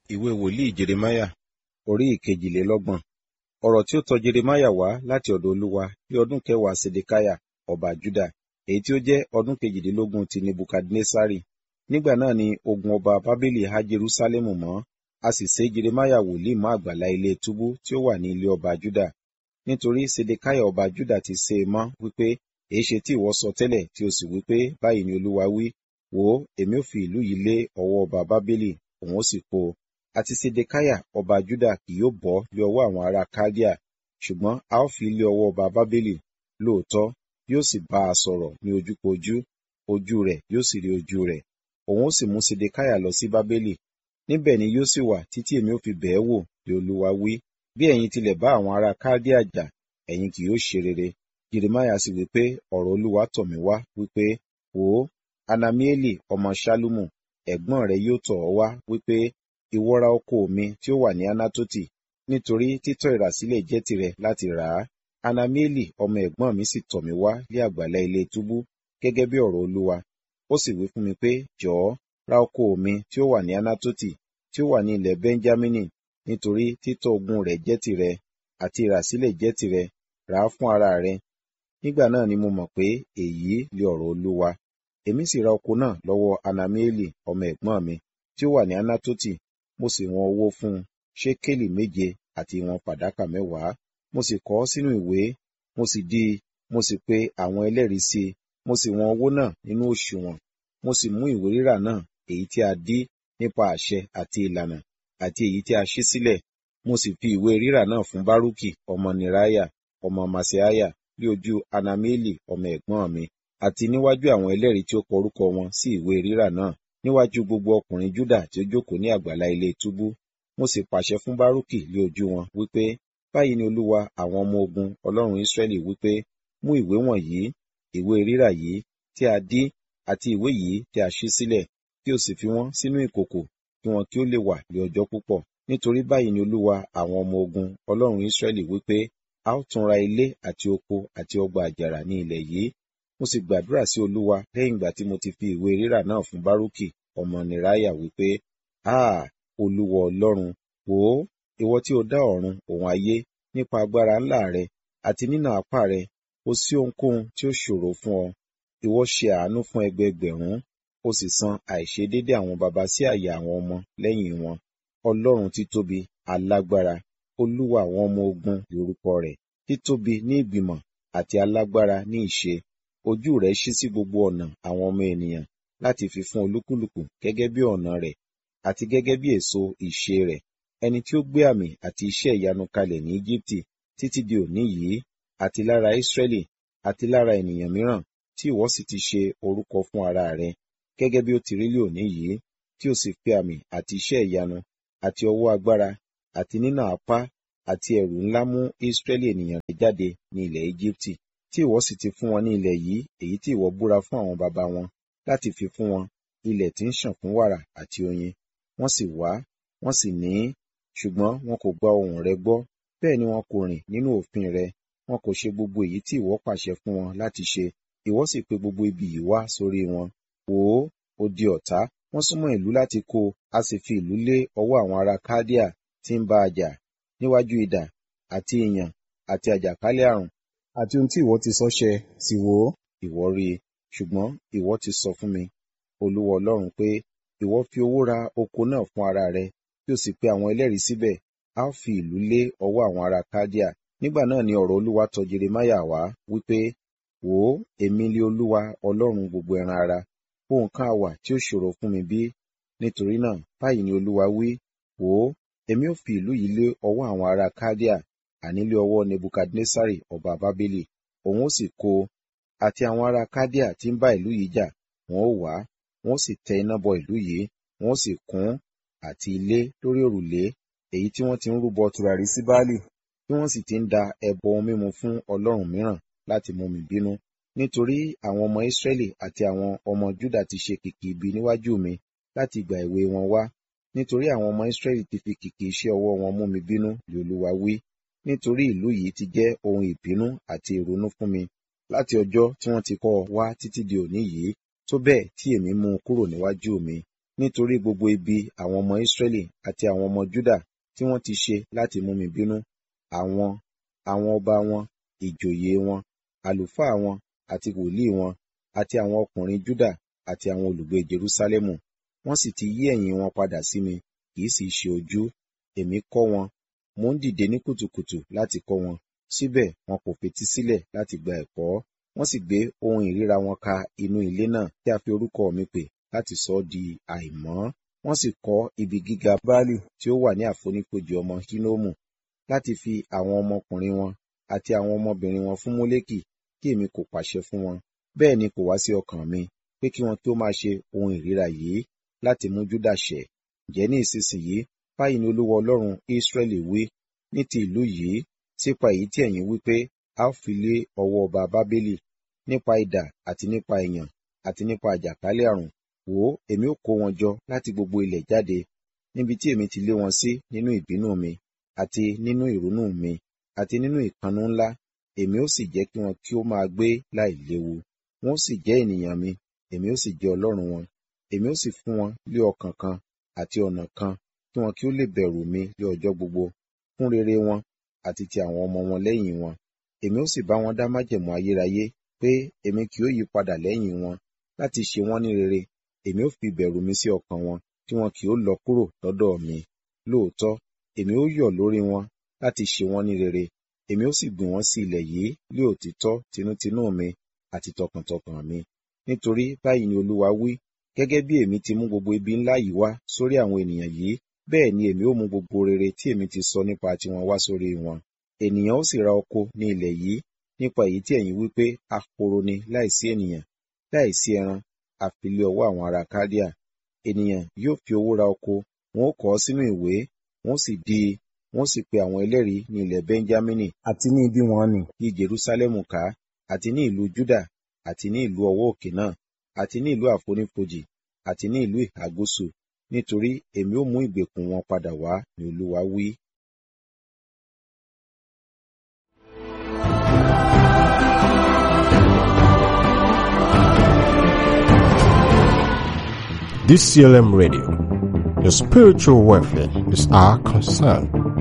ìwé wòlíì jeremáyà orí ìkejìlélọ́gbọ̀n ọ̀rọ̀ tí ó tọ jeremáyà wá láti ọ̀dọ̀ olúwa ní ọdún kẹwàá sedekiah ọba juda èyí tí ó jẹ́ ọdún kejìdínlógún ti nebukadnesari nígbà náà ni ogun ọba bábélì há jerúsálẹ́mù mọ́ a sì sé jeremáyà wòlíì mọ́ àgbàlá ilé túbú tí ó wà ní ilé ọba juda nítorí sedekiah ọba juda ti sé e mọ́ wípé èéṣe tí ìwọ sọ tẹ́lẹ̀ tí o sì wípé báyìí ni olúwa wí wò ó èmi ó fi ìlú yìí lé ọwọ́ ọba bábélì òun ó sì kó o àti sedekiah ọba juda kì yóò bọ́ lé ọwọ́ àwọn ará kaldea ṣùgbọ́n a ó fi lé ọwọ́ ọba bábélì lóòótọ́ yóò sì bá a sọ̀rọ̀ ní ojúkojú ojú rẹ̀ yóò sì rí ojú rẹ̀ òun ó sì mú sedekiah lọ sí bábélì níbẹ̀ ni yóò sì wà títí èmi ó fi bẹ̀ ẹ́ wò bí olúwa wí bí ẹ̀yin tilẹ̀ bá àwọn ará kaldea jà ẹ̀yin kì yóò ṣe rere jeremiah sì wípé ọ̀rọ̀ olúwa tọ̀ mí wá wípé wò ó anamieli ọmọ ṣálúmù ẹ̀gbọ́n rẹ̀ yóò tọ̀ ọ́ wá wípé ìwọ ra oko mi tí ó wà ní anatoti nítorí títọ́ ìràsílẹ̀ jẹ́ tirẹ̀ láti rà á anamieli ọmọ ẹ̀gbọ́n mi sì tọ̀ mí wá lé àgbàlá ilé túbú gẹ́gẹ́ bí ọ̀rọ̀ olúwa ó sì wí fún mi pé jọ̀ọ́ ra oko mi tí ó wà ní anatoti tí ó wà ní ilẹ̀ benjamini nítorí títọ́ ogún rẹ̀ jẹ́ tirẹ̀ àti ìràsílẹ̀ jẹ́ tirẹ̀ rà á fún ara rẹ̀ nígbà náà ni mo mọ̀ pé èyí lé ọ̀rọ̀ olúwa èmi sì ra oko náà lọ́wọ́ anamieli ọmọ ẹ̀gbọ́n mi tí ó wà ní anatoti mo sì wọn owó fún un ṣékélì méje àti ìwọ̀n fàdákà mẹ́wàá mo sì kọ ọ́ sínú ìwé mo sì dí i mo sì pe àwọn ẹlẹ́rìí sí i mo sì wọn owó náà nínú òṣùwọ̀n mo sì mú ìwé rírà náà èyí tí a dí nípa àṣẹ àti ìlànà àti èyí tí a ṣí sílẹ̀ mo sì fi ìwé rírà náà fún bárúkì ọmọ nìráyà ọmọ màsíáyà ní ojú anamieli ọmọ ẹ̀gbọ́n mi àti níwájú àwọn ẹlẹ́rìí tí ó kọ orúkọ wọn sí ìwé rírà náà níwájú gbogbo ọkùnrin júdà tí ó jókòó ní àgbàlá ilé túbú mo sì pàṣẹ fún bárúkì lé ojú wọn wípé báyìí ni olúwa àwọn ọmọ ogun ọlọ́run ísírẹ́lì wípé mú ìwé wọ̀nyí ìwé rírà yìí tí a dí àti ìwé yìí tí a ṣí sílẹ̀ kí o sì fi wọ́n sínú ìkòkò kí wọn kí ó lè wà ní ọjọ́ púpọ̀ nítorí báyìí ni olúwa àwọn ọmọ ogun ọlọ́run ísírẹ́lì wípé a ó tún ra ilé àti oko àti ọgbà àjàrà ní ilẹ̀ yìí mo sì gbàdúrà sí olúwa lẹ́yìn ìgbà tí mo ti fi ìwé rírà náà fún bárúkì ọmọ nìráyà wípé háà olúwa ọlọ́run wò ó ìwọ tí o dá ọ̀run òun ayé nípa agbára ńlá rẹ àti nínà apá rẹ kò sí ohunkóhun tí ó ṣòro fún ọ ìwọ ṣe àánú fún ẹgbẹẹgbẹ̀rún o sì san àìṣedédé àwọn baba sí àyà àwọn ọmọ lẹ́yìn wọn ọlọ́run títóbi alágbára olúwa àwọn ọmọ ogun lórúkọ rẹ̀ títóbi ní ìgbìmọ̀ àti alágbára ní ìṣe ojú rẹ̀ ṣí sí gbogbo ọ̀nà àwọn ọmọ ènìyàn láti fi fún olúkúlùkù gẹ́gẹ́ bí ọ̀nà rẹ̀ àti gẹ́gẹ́ bí èso ìṣe rẹ̀ ẹni tí ó gbé àmì àti iṣẹ́ ìyanu kalẹ̀ ní Íjíbítì títí di òní yìí àti lára Ísírẹ́lì àti lára ènìyàn mìíràn tí ìwọ sì ti ṣe orúkọ fún ara rẹ̀ gẹ́gẹ́ bí ó ti rí lé òní yìí tí ó sì fi àmì àti iṣẹ́ ìyanu àti ọwọ́ agbára àti nínà apá àti ẹ̀rù ńlá mú Ísírẹ́lì ènìyàn rẹ̀ jáde ní ilẹ̀ Íjíbítì tí ìwọ sì ti fún wọn ní ilẹ̀ yìí èyí tí ìwọ búra fún àwọn baba wọn láti fi fún wọn ilẹ̀ tí ń ṣàn fún wàrà àti oyin wọ́n sì wá wọ́n sì ní í ṣùgbọ́n wọn kò gba ohùn rẹ gbọ́ bẹ́ẹ̀ ni wọn kò rìn nínú òfin rẹ wọn kò ṣe gbogbo èyí tí ìwọ pàṣẹ fún wọn láti ṣe ìwọ sì pe gbogbo ibi yìí wá sórí wọn wò ó ó di ọ̀tá wọ́n súnmọ́ ìlú láti kó a sì fi ìlú lé ọwọ́ àwọn ará kádíà tí ń bá a jà níwájú idà àti ìyàn àti àjàkálẹ̀ àrùn àti ohun tí ìwọ ti sọ ṣẹ sì wò ó ìwọ rí i ṣùgbọ́n ìwọ ti sọ fún mi olúwa ọlọ́run pé ìwọ fi owó ra oko náà fún ara rẹ tí o sì pe àwọn ẹlẹ́rìí síbẹ̀ a ó fi ìlú lé ọwọ́ àwọn ará kádíà nígbà náà ni ọ̀rọ̀ olúwa tọ̀ jeremáyà wá wípé wò ó èmi lé olúwa ọlọ́run gbogbo ẹran ara ohun kan àwà tí ó ṣòro fún mi bí nítorí náà báyìí ni olúwa wí wò ó èmi ó fi ìlú yìí lé ọwọ́ àwọn ará kádíà àní lé ọwọ́ nebukadnesari ọba bábélì òun ó sì kó àti àwọn ará kádíà tí ń bá ìlú yìí jà wọn ó wá wọn ó sì tẹ iná bọ ìlú yìí wọn ó sì kún àti ilé lórí òrùlé èyí tí wọ́n ti ń rúbọ tùràrí sí Báálì tí wọ́n sì ti ń da ẹbọ ohun mímu fún ọlọ́run mìíràn láti mú mi bínú nítorí àwọn ọmọ Ísírẹ́lì àti àwọn ọmọ Júdà ti ṣe kìkì ibi níwájú mi láti ìgbà èwe wọn wá nítorí àwọn ọmọ Ísírẹ́lì ti fi kìkì iṣẹ́ ọwọ́ wọn mú mi bínú lé Olúwa wí nítorí ìlú yìí ti jẹ́ ohun ìbínú àti ìrunú fún mi láti ọjọ́ tí wọ́n ti kọ́ ọ wá títí di òní yìí tó bẹ́ẹ̀ tí èmi mú un kúrò níwájú mi nítorí gbogbo ibi àwọn ọmọ Ísírẹ́lì àti àwọn ọmọ Júdà tí wọ́n ti ṣe láti mú mi bínú àwọn àwọn ọba wọn ìjòyè wọn àlùfáà wọn àti wòlíì wọn àti àwọn ọkùnrin Júdà àti àwọn olùgbé Jerúsálẹ́mù wọ́n sì ti yí ẹ̀yìn wọn padà sí mi kì í sì ṣe ojú èmi kọ́ wọn mò ń dìde ní kùtùkùtù láti kọ́ wọn síbẹ̀ wọn kò fetí sílẹ̀ láti gba ẹ̀kọ́ wọ́n sì gbé ohun ìríra wọn ka inú ilé náà tí a fi orúkọ mi pè láti sọ ọ́ di àìmọ́ wọ́n sì kọ́ ibi gíga Báálì tí ó wà ní àfonífojì ọmọ Hínómù láti fi àwọn ọmọkùnrin wọn àti àwọn ọmọbìnrin wọn fún Mólékì kí èmi kò pàṣẹ fún wọn bẹ́ẹ̀ ni kò wá sí ọkàn mi pé kí wọn kí ó máa ṣe ohun ìríra yìí láti mú Júdà ṣẹ̀ ǹjẹ́ ní ìsinsìnyí báyìí ni Olúwa Ọlọ́run Ísírẹ́lì wí ní ti ìlú yìí sípa èyí tí ẹ̀yin wí pé a ó fi lé ọwọ́ ọba Bábélì nípa idà àti nípa ìyàn àti nípa àjàkálẹ̀ àrùn wò ó èmi ó kó wọn jọ láti gbogbo ilẹ̀ jáde níbi tí èmi ti lé wọn sí nínú ìbínú mi àti nínú ìrunú mi àti nínú ìpanu ńlá èmi ó sì jẹ́ kí wọn kí ó máa gbé láì léwu wọn ó sì jẹ́ ènìyàn mi èmi ó sì jẹ́ Ọlọ́run wọn èmi ó sì fún wọn lé ọkàn kan àti ọ̀nà kan kí wọn kí ó lè bẹ̀rù mi lé ọjọ́ gbogbo fún rere wọn àti ti àwọn ọmọ wọn lẹ́yìn wọn èmi ó sì bá wọn dá májẹ̀mú ayérayé pé èmi kì yóò yí padà lẹ́yìn wọn láti ṣe wọ́n ní rere èmi ó fi ìbẹ̀rù mi sí ọkàn wọn tí wọn kì yóò lọ kúrò lọ́dọ̀ mi lóòótọ́ èmi ó yọ̀ lórí wọn láti ṣe wọ́n ní rere èmi ó sì gbìn wọ́n sí ilẹ̀ yìí lé òtítọ́ tinútinú mi àti tọkàntọkàn mi nítorí báyìí ni Olúwa wí gẹ́gẹ́ bí èmi ti mú gbogbo ibi ńlá yìí wá sórí àwọn ènìyàn yìí bẹ́ẹ̀ ni èmi ó mú gbogbo rere tí èmi ti sọ nípa tiwọn wá sórí wọn ènìyàn ó sì ra oko ní ilẹ̀ yìí nípa èyí tí ẹ̀yin wí pé ahoro ni láìsí ènìyàn láìsí ẹran àfi lé ọwọ́ àwọn ará Kádíà ènìyàn yóò fi owó ra oko wọn ó kọ ọ́ sínú ìwé wọn ó sì dí i wọn ó sì pe àwọn ẹlẹ́rìí ní ilẹ̀ Bẹ́ńjámínì àti ní ibi wọn nì yí Jerúsálẹ́mù ká àti ní ìlú Júdà àti ní ìlú ọwọ́ òkè náà àti ní ìlú àfonífojì àti ní ìlú ìhà gúúsù nítorí èmi ó mú ìgbèkùn wọn padà wá ní Olúwa wí. DCLM Radio. Your spiritual welfare is our concern.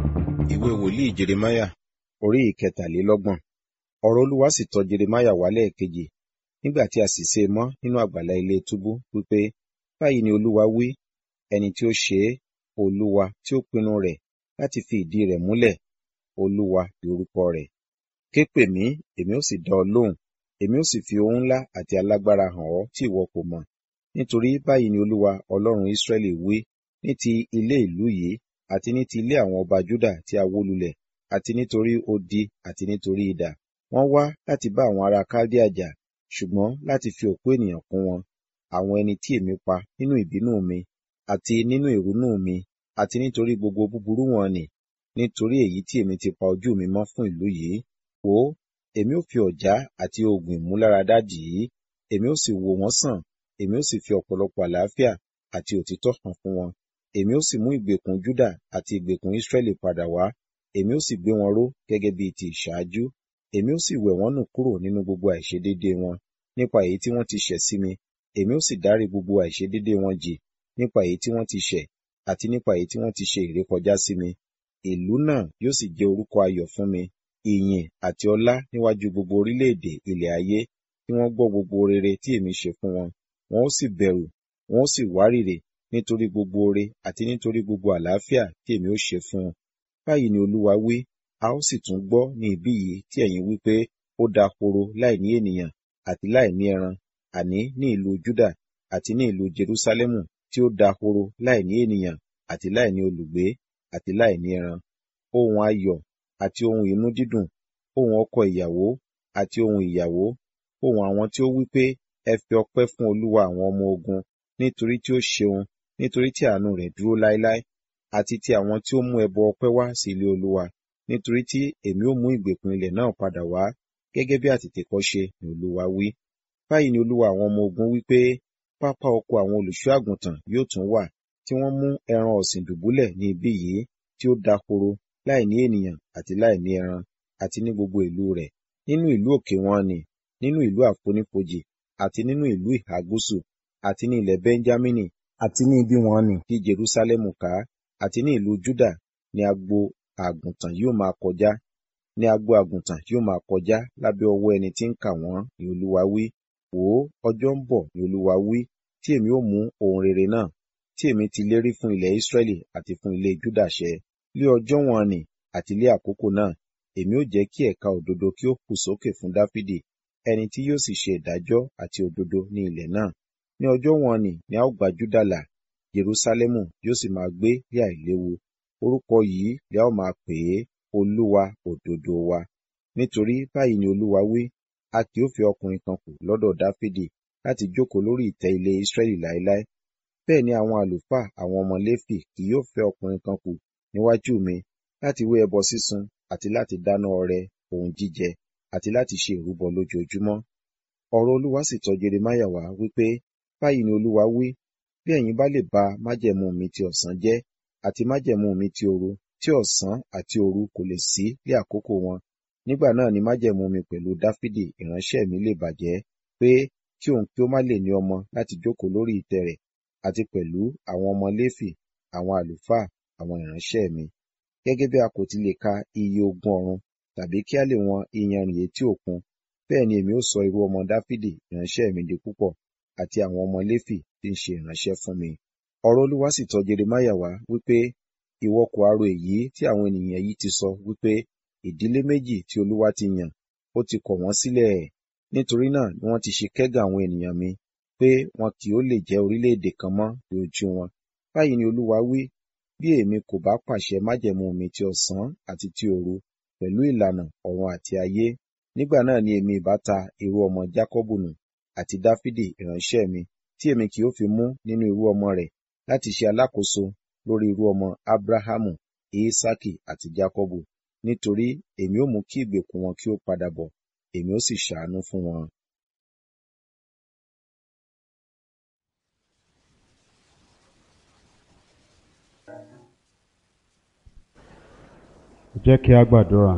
Ìwé wòlíì Jeremáyà orí ìkẹtàlélọ́gbọ̀n. Ọ̀rọ̀ Olúwa sì tọ̀ Jeremáyà wá lẹ́ẹ̀kejì nígbà tí a sì sé e mọ́ nínú àgbàlá ilé túbú wípé báyìí ni Olúwa wí ẹni tí ó ṣe é Olúwa tí ó pinnu rẹ̀ láti fi ìdí rẹ̀ múlẹ̀ Olúwa ni orúkọ rẹ̀. Ké pè mí èmi ó sì dá ọ lóhùn èmi ó sì fi ohun ńlá àti alágbára hàn ọ́ tí ìwọ kò mọ̀ nítorí báyìí ni Olúwa Ọlọ́run Ísírẹ́lì wí ní ti ilé ìlú yìí àti ní ti ilé àwọn ọba Júdà tí a wó lulẹ̀ àti nítorí odi àti nítorí idà wọ́n wá láti bá àwọn ará Kaldea jà ṣùgbọ́n láti fi òkú ènìyàn kún wọn àwọn ẹni tí èmi pa nínú ìbínú mi àti nínú ìrunú mi àti nítorí gbogbo búburú wọn nì nítorí èyí tí èmi ti pa ojú mi mọ́ fún ìlú yìí wò ó èmi ó fi ọ̀já àti oògùn ìmúláradá dì í èmi ó sì wò wọ́n sàn èmi ó sì fi ọ̀pọ̀lọpọ̀ àlàáfíà àti òtítọ́ hàn fún wọn èmi ó sì mú ìgbèkùn Júdà àti ìgbèkùn Ísírẹ́lì padà wá èmi ó sì gbé wọn ró gẹ́gẹ́ bíi ti ìṣáájú èmi ó sì wẹ̀ wọ́n nù kúrò nínú gbogbo àìṣedéédéé wọn nípa èyí tí wọ́n ti ṣẹ̀ sí mi èmi ó sì dárí gbogbo àìṣedéédéé wọn jì nípa èyí tí wọ́n ti ṣẹ̀ àti nípa èyí tí wọ́n ti ṣe ìrékọjá sí mi ìlú náà yóò sì jẹ́ orúkọ ayọ̀ fún mi ìyìn àti ọlá níwájú gbogbo orílẹ̀-èdè ilẹ̀ ayé tí wọ́n gbọ́ gbogbo rere tí èmi ṣe fún wọn wọn ó sì bẹ̀rù wọn ó sì wárìrì nítorí gbogbo oore àti nítorí gbogbo àlàáfíà tí èmi ó ṣe fún un báyìí ni Olúwa wí a ó sì tún gbọ́ ní ibí yìí tí ẹ̀yin wí pé ó dahoro láì ní ènìyàn àti láì ní ẹran àní ní ìlú Júdà àti ní ìlú Jerúsálẹ́mù tí ó dahoro láì ní ènìyàn àti láì ní olùgbé àti láì ní ẹran ohun ayọ̀ àti ohun inú dídùn ohun ọkọ ìyàwó àti ohun ìyàwó ohun àwọn tí ó wí pé ẹ fi ọpẹ́ fún Olúwa àwọn ọmọ ogun nítorí tí ó ṣeun nítorí tí àánú rẹ̀ dúró láéláé àti ti àwọn tí ó mú ẹbọ ọpẹ́ wá sí ilé Olúwa nítorí tí èmi ó mú ìgbèkùn ilẹ̀ náà padà wá gẹ́gẹ́ bí àtètèkọ́ṣe ni Olúwa wí báyìí ni Olúwa àwọn ọmọ ogun wí pé pápá oko àwọn olùṣọ́ àgùntàn yóò tún wà tí wọ́n mú ẹran ọ̀sìn dùbúlẹ̀ ní ibí yìí tí ó dahoro láì ní ènìyàn àti láì ní ẹran àti ní gbogbo ìlú rẹ̀ nínú ìlú òkè wọn nì nínú ìlú àfonífojì àti nínú ìlú ìhà gúúsù àti ní ilẹ̀ Bẹ́ńjámínì àti ní ibi wọn nì tí Jerúsálẹ́mù ká àti ní ìlú Júdà ní agbo àgùntàn yóò máa kọjá ní agbo àgùntàn yóò máa kọjá lábẹ́ ọwọ́ ẹni tí ń kà wọ́n ní Olúwa wí wò ó ọjọ́ ń bọ̀ ní Olúwa wí tí èmi ó mú ohun rere náà tí èmi ti lérí fún ilẹ̀ Ísírẹ́lì àti fún ilé Júdà ṣẹ lé ọjọ́ wọn nì àti lé àkókò náà èmi ó jẹ́ kí ẹ̀ka òdodo kí ó hù sókè fún Dáfídì ẹni tí yóò sì ṣe ìdájọ́ àti òdodo ní ilẹ̀ náà ní ọjọ́ wọn nì ni a ó gba Júdà là Jerúsálẹ́mù yóò sì máa gbé bí àìléwu orúkọ yìí ni a ó máa pè é Olúwa òdodo wa nítorí báyìí ni Olúwa wí a kì ó fi ọkùnrin kan kù lọ́dọ̀ Dáfídì láti jókòó lórí ìtẹ́ ilé Ísírẹ́lì láéláé bẹ́ẹ̀ ni àwọn àlùfáà àwọn ọmọ Léfì kì yóò fẹ́ ọkùnrin kan kù níwájú mi láti wé ẹbọ sísun àti láti dáná ọrẹ ohun jíjẹ àti láti ṣe ìrúbọ lójoojúmọ́ ọ̀rọ̀ Olúwa sì tọ̀ Jeremáyà wá wípé báyìí ni Olúwa wí bí ẹ̀yin bá lè ba májẹ̀mú mi ti ọ̀sán jẹ́ àti májẹ̀mú mi ti òru tí ọ̀sán àti òru kò lè sí lé àkókò wọn nígbà náà ni májẹ̀mú mi pẹ̀lú Dáfídì ìránṣẹ́ mi lè bàjẹ́ pé kí òun kí ó má lè ní ọmọ láti jókòó lórí ìtẹ́ rẹ̀ àti pẹ̀lú àwọn ọmọ Léfì àwọn àlùfáà àwọn ìránṣẹ́ mi gẹ́gẹ́ bí a kò ti lè ka iye ogun ọ̀run tàbí kí a lè wọn iyanrìn etí òkun bẹ́ẹ̀ ni èmi ó sọ irú ọmọ Dáfídì ìránṣẹ́ mi di púpọ̀ àti àwọn ọmọ Léfì tí ń ṣe ìránṣẹ́ fún mi ọ̀rọ̀ Olúwa sì tọ̀ Jeremáyà wá wípé ìwọ kò arò èyí tí àwọn ènìyàn yìí ti sọ wípé ìdílé méjì tí Olúwa ti yàn ó ti kọ̀ wọ́n sílẹ̀ nítorí náà ni wọ́n ti ṣe kẹ́gàn àwọn ènìyàn mi pé wọn kì ó lè jẹ́ orílẹ̀-èdè kan mọ́ ní ojú wọn báyìí ni Olúwa wí bí èmi kò bá pàṣẹ májẹ̀mú mi ti ọ̀sán àti ti òru pẹ̀lú ìlànà ọ̀run àti ayé nígbà náà ni èmi ìbá ta irú ọmọ Jákọ́bù nù àti Dáfídì ìránṣẹ́ mi tí èmi kì ó fi mú nínú irú ọmọ rẹ̀ láti ṣe alákòóso lórí irú ọmọ Ábráhámù Ísákì àti Jákọ́bù nítorí èmi ó mú kí ìgbèkùn wọn kí ó padà bọ̀ èmi ó sì ṣàánú fún wọn. jẹ́ kí a gbàdúrà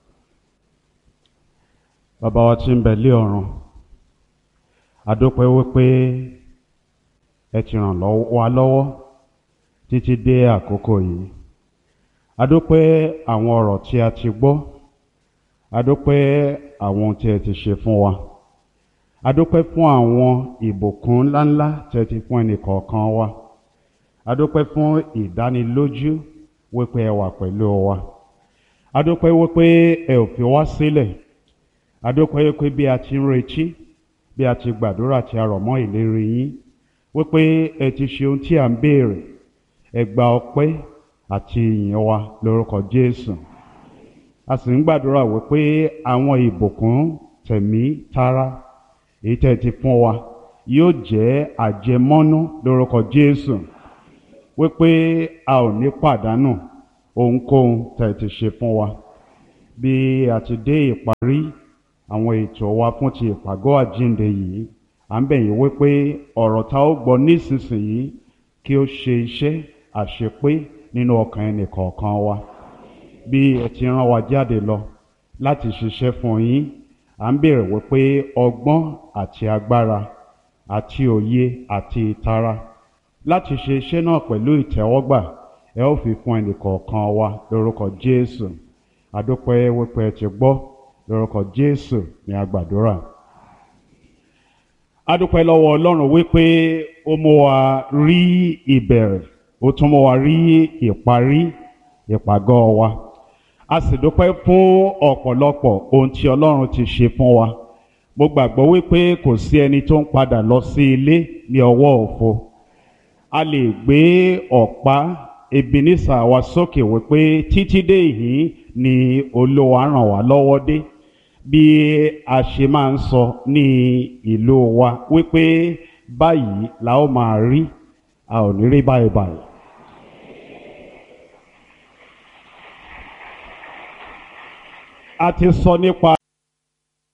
bàbá wa tí ń bẹ lé ọ̀run a dúpẹ́ wípé ẹ ti ràn wá lọ́wọ́ títí dé àkókò yìí a dúpẹ́ àwọn ọ̀rọ̀ tí a ti gbọ́ a dúpẹ́ àwọn ohun tí ẹ ti ṣe fún wa a dúpẹ́ fún àwọn ìbùkún ńláńlá tí ẹ ti fún ẹnìkọ̀ọ̀kan wa a dúpẹ́ fún ìdánilójú wípé ẹ wà pẹ̀lú wa adúpẹ́ wípé ẹ ò fi wá sílẹ̀ adúpẹ́ wípé bí a ti ń retí bí a ti gbàdúrà tí a rọ̀ mọ́ ìlérí yín wípé ẹ ti ṣe ohun tí à ń béèrè ẹ gba ọpẹ́ àti ìyìn wa lórúkọ Jésù a sì ń gbàdúrà wípé àwọn ìbùkún tẹ̀mí tara èyí tẹ́ ti fún wa yóò jẹ́ àjẹmọ́nú lórúkọ Jésù wípé a ò ní pàdánù ohunkóhun tẹ́ ti ṣe fún wa bí a ti dé ìparí àwọn ètò wa fún ti ìpàgọ́ àjíǹde yìí à ń bẹ̀ yín wípé ọ̀rọ̀ tá ó gbọ́ nísinsìnyí kí ó ṣe iṣẹ́ àṣepé nínú ọkàn ẹnì kọ̀ọ̀kan wa bí ẹ ti rán wa jáde lọ láti ṣiṣẹ́ fún yín à ń bèrè wípé ọgbọ́n àti agbára àti òye àti ìtara láti ṣe iṣẹ́ náà pẹ̀lú ìtẹ́wọ́gbà ẹ ó fi fún ẹnìkọ̀ọ̀kan wa lórúkọ Jésù adúpẹ́ wípé ẹ ti gbọ́ lórúkọ Jésù ní agbàdúrà adúpẹ́ lọ́wọ́ Ọlọ́run wípé ó mú wa rí ìbẹ̀rẹ̀ ó tún mú wa rí ìparí ìpàgọ́ wa a sì dúpẹ́ fún ọ̀pọ̀lọpọ̀ ohun tí Ọlọ́run ti ṣe fún wa mo gbàgbọ́ wípé kò sí ẹni tó ń padà lọ sí ilé ní ọwọ́ òfo a lè gbé ọ̀pá Ebenisa wa sókè wípé títí dé ìhín ni Olúwa ràn wá lọ́wọ́ dé bí a ṣe máa ń sọ ní ìlú wa wípé báyìí la ó máa rí a ò ní rí báyìí báyìí. a ti sọ nípa